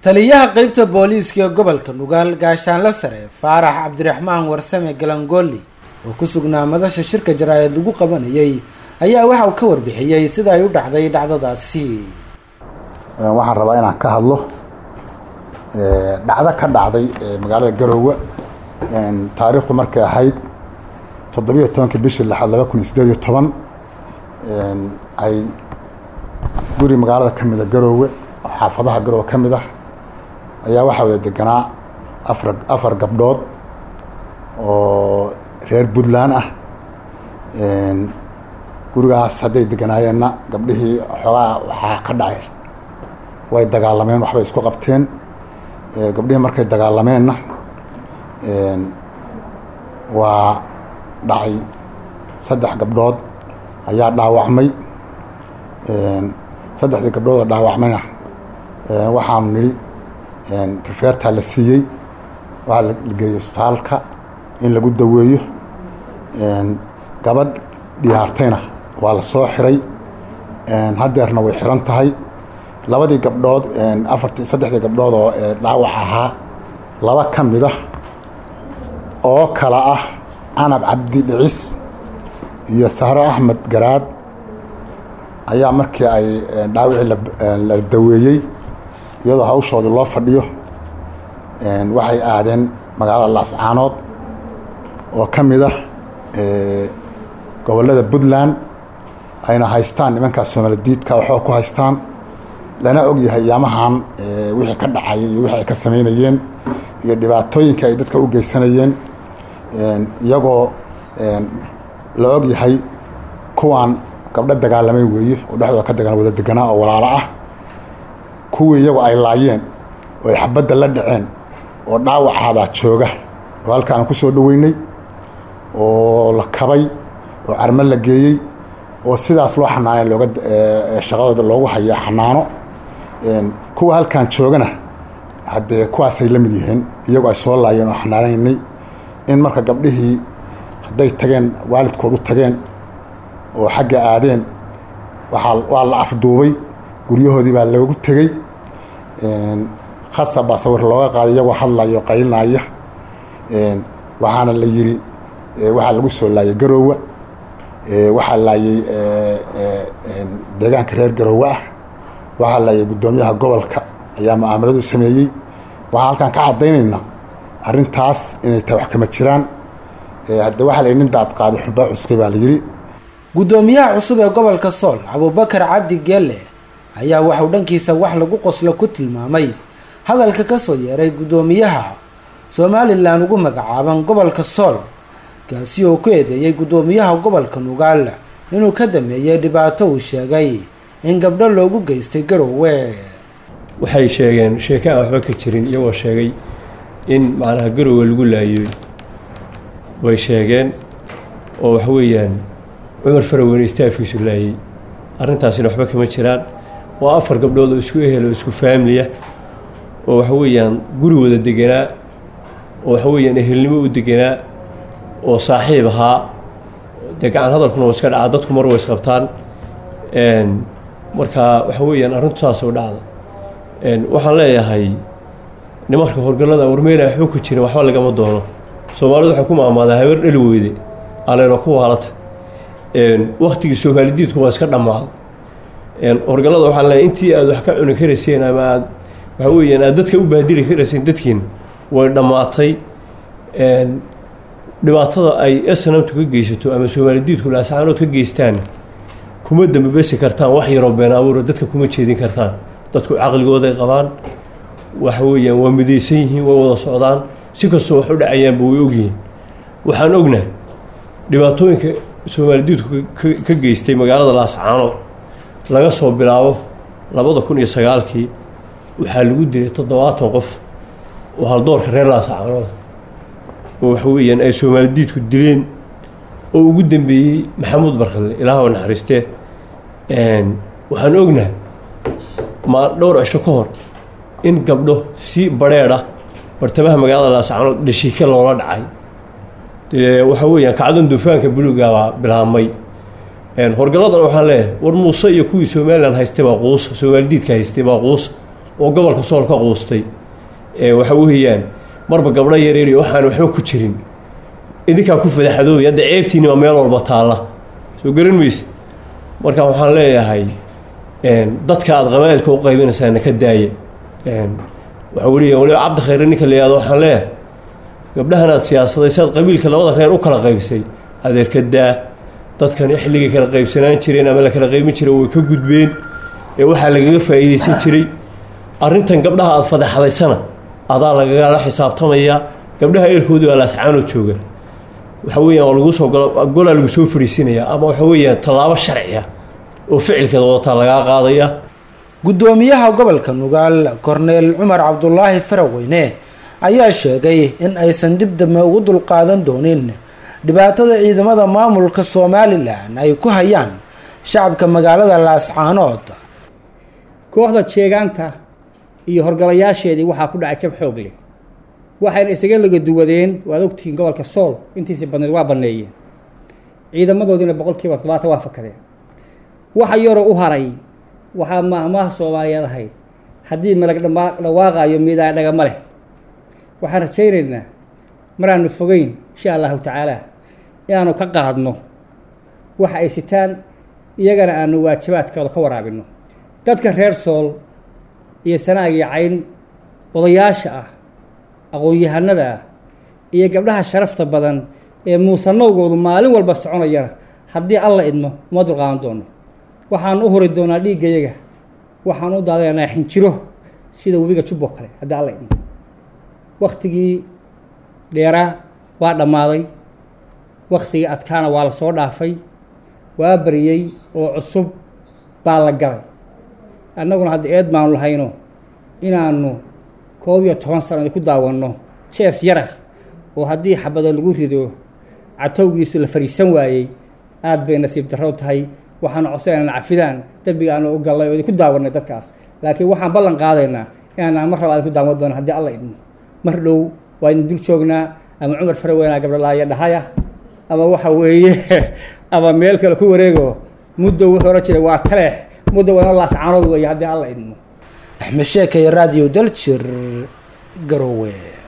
taliyaha qeybta booliiska ee gobolka nugaal gaashaanle sare faarax cabdiraxmaan warsame galangooli oo ku sugnaa madasha shirka jaraa-id lagu qabanayay ayaa waxa uu ka warbixiyey sida ay u dhacday dhacdadaasi waxaan rabaa inaan ka hadlo dhacdo ka dhacday magaalada garoowe taariikhdu markay ahayd toddobiyo tobankii bishii lixaad laba kun iyo sideed iyo toban ay guri magaalada ka mida garoowe oo xaafadaha garoowe ka mid ah ayaa waxaa wada deganaa afar afar gabdhood oo reer puntland ah gurigaas hadday deganaayeenna gabdhihii xoogaa waxaa ka dhacay way dagaalameen waxbay isku qabteen gabdhihii markay dagaalameenna waa dhacay saddex gabdhood ayaa dhaawacmay saddexdii gabdhood oo dhaawacmayna waxaanu nidhi rifeertaa la siiyey waxaa la geeyey isbitaalka in lagu daweeyo gabadh dhiyaartayna waa la soo xiray haddeerna way xiran tahay labadii gabdhood afartii saddexdii gabdhood oo dhaawac ahaa laba ka mid ah oo kala ah canab cabdi dhicis iyo sahro axmed garaad ayaa markii ay dhaawicii la daweeyey iyadoo hawshoodii loo fadhiyo waxay aadeen magaalada laascaanood oo ka mid ah gobollada puntland ayna haystaan nimankaas soomaaladiidka waxoo ku haystaan lana og yahay yaamahan wixii ka dhacayay iyo wixii ay ka samaynayeen iyo dhibaatooyinka ay dadka u geysanayeen iyagoo la og yahay kuwaan gabdho dagaalamay weeye oo dhexdooda ka dagaan wada deganaa oo walaalo ah kuwii iyagoo ay laayeen oo ay xabadda la dhaceen oo dhaawacahabaa jooga oo halkaana ku soo dhoweynay oo la kabay oo carmo la geeyey oo sidaas loo xanaanay looga shaqadooda loogu hayaa xanaano kuwa halkan joogana haddee kuwaasay la mid yihiin iyagoo ay soo laayeen oo xanaanaynay in marka gabdhihii hadday tageen waalidkood u tageen oo xagga aadeen waaa waa la afduubay guryahoodii baa loogu tegey khasab baa sawir looga qaaday iyagoo hadlaya oo qaylinaya waxaana la yidhi waxaa lagu soo laayay garoowa waxaa laayay deegaanka reer garoowe ah waxaa laayay guddoomiyaha gobolka ayaa mucaamaladu sameeyey waxaan halkaan ka caddaynaynaa arrintaas inay tahay wax kama jiraan hadde waxaa la nin daad qaaday xubaa cuskay baa la yidhi guddoomiyaha cusub ee gobolka sool abuubakar cabdi geelle ayaa waxuu dhankiisa wax lagu qoslo ku tilmaamay hadalka ka soo yeeray guddoomiyaha somalilan ugu magacaaban gobolka sool kaasi oo ku eedeeyey guddoomiyaha gobolka nugaal inuu ka dameeyey dhibaato uu sheegay in gabdho loogu geystay garoowe waxay sheegeen sheeke aan waxba ka jirin iyagoo sheegay in macnaha garoowe lagu laayey way sheegeen oo waxa weeyaan cumar faraweyne istaafiisu laayey arrintaasina waxba kama jiraan waa afar gabdhood oo isku ehel oo isku faamiliya oo waxa weeyaan guri wada deganaa oo waxa weeyaan ehelnimo u deganaa oo saaxiib ahaa dee gacan hadalkuna waa iska dhacaa dadku mar way isqabtaan marka waxa weeyaan arrintu saas u dhacda waxaan leeyahay nimarka horgallada warmeyna waxba ku jirin waxba lagama doono soomaalidu waxay ku maamaadaa habar dhali weyde aleyno ku waalata waktigii soomaalidiidku waa iska dhammaaday horgallada waxaan leeyahay intii aad wax ka cuni karayseen ama aad waxa weeyaan aad dadka u baadili karayseen dadkiin way dhammaatay dhibaatada ay snamtu ka geysato ama soomaalidiidku laascaanood ka geystaan kuma dambabesi kartaan wax yaroo been abuura dadka kuma jeedin kartaan dadku caqligooday qabaan waxa weeyaan waa midaysan yihiin way wada socdaan si kastoo wax u dhacayaanba way ogyihiin waxaan ognahay dhibaatooyinka soomaalidiidku ka geystay magaalada laascaanood laga soo bilaabo labada kun iyo sagaalkii waxaa lagu dilay toddobaatan qof oo haldoorka reer laascaanood oo waxa weeyaan ay soomaalidiidku dileen oo ugu dambeeyey maxamuud barkadle ilaah naxariistee waxaan ognahay ma dhowr cisho ka hor in gabdho si badrheedh ah bartamaha magaalada laascaanood dhashiike loola dhacay dee waxa weeyaan kacdan duufaanka buluuga baa bilaabmay horgalladan waxaan leeyahay war muuse iyo kuwii somalilan haystay baa quusa soomaalidiidka haystay baa quusa oo gobolka sool ka quustay waxa weeyaan marba gabdho yareer iyo waxaan waxba ku jirin idinkaa ku fadaxadoobay hadda ceebtiinima meel walba taalla soo garan mayse marka waxaan leeyahay dadka aada qabaa'ilka u qaybinaysaana ka daaya waxa weliya waliba cabdi khayre ninka la yihahdo waxaan leeyahay gabdhahan aad siyaasadaysa aad qabiilka labada reer u kala qaybsay adeer ka daa dadkani xilligay kala qaybsanaan jireen ama la kala qaybin jiray way ka gudbeen ee waxaa lagaga faa'iidaysan jiray arrintan gabdhaha aada fadaxdaysana adaa lagagala xisaabtamaya gabdhaha eerkoodii waa laascaanoo jooga waxa weeyaan waa lagu soo golaa lagu soo fariisinaya ama waxa weeyaan tallaabo sharciya oo ficilkeeda wadataa lagaa qaadaya guddoomiyaha gobolka nugaal korneel cumar cabdulaahi faraweyne ayaa sheegay in aysan dib dambe ugu dulqaadan doonin dhibaatada ciidamada maamulka somalilan ay ku hayaan shacabka magaalada laascaanood kooxda jeegaanta iyo horgalayaasheedii waxaa ku dhacay jab xoog leh waxayna isaga lagaduwadeen waad ogtihiin gobolka sool intiisii badneed waa banneeyeen ciidamadoodiina boqol kiiba todobaatan waa fakadeen waxa yaroo u haray waxaa maahmaaha soomaaliyeed ahayd haddii malag dhawaaqaayo miidaan dhagama leh waxaan rajaynaynaa maraanu fogeyn insha allahu tacaala inaanu ka qaadno waxa ay sitaan iyagana aanu waajibaadkooda ka waraabinno dadka reer sool iyo sanaag iyo cayn odayaasha ah aqoon-yahanada ah iyo gabdhaha sharafta badan ee muusanowgoodu maalin walba soconayana haddii alla idmo uma dulqaadan doono waxaan u huri doonaa dhiiggayaga waxaan u daadanaynaa xinjiro sida webiga jubbo kale haddii alla idmo waktigii dheeraa waa dhammaaday waktigii adkaana waa la soo dhaafay waa bariyey oo cusub baa la galay annaguna hadda eed baanu lahayno inaanu koob iyo toban sanadi ku daawanno jees yarah oo haddii xabado lagu rido catowgiisu la fariisan waayey aad bay nasiib darrow tahay waxaanu codsanayna cafidaan dembiga aanu u gallay oo idinku daawanay dadkaas laakiin waxaan ballan qaadaynaa inaanaan mar raba idinku daawan doono haddii alla idmo mar dhow waa idin dul joognaa ama cumar faraweynaa gabdhalaaya dhahaya ama waxa weeye ama meel kale ku wareego muddo wuxuu ohan jiray waa taleex muddo waa laascaanood weeye haddii alla idmo axmed sheekay radio daljir garowe